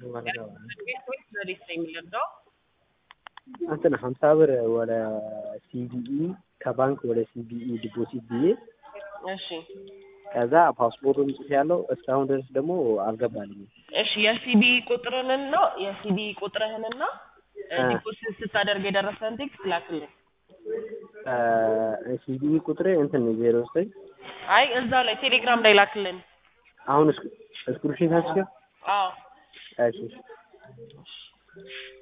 ወዴት ነው የሚለብደው? እንትን ሀምሳ ብር ወደ ሲቢኢ ከባንክ ወደ ሲቢኢ ዲፖዚት ብዬ እሺ ከዛ ፓስፖርቱን ጽፌ ያለው እስካሁን ድረስ ደግሞ አልገባልኝም። እሺ የሲቢኢ ቁጥርንና የሲቢኢ ቁጥርህንና እ። ዲፖዚት ስታደርግ የደረሰን ቴክስት ላክልን። ሲቢኢ ቁጥሬ እንትን ዜሮ ዘጠኝ አይ እዛው ላይ ቴሌግራም ላይ ላክልን። አሁን እስክሪፕሽን ታስገ አዎ እሺ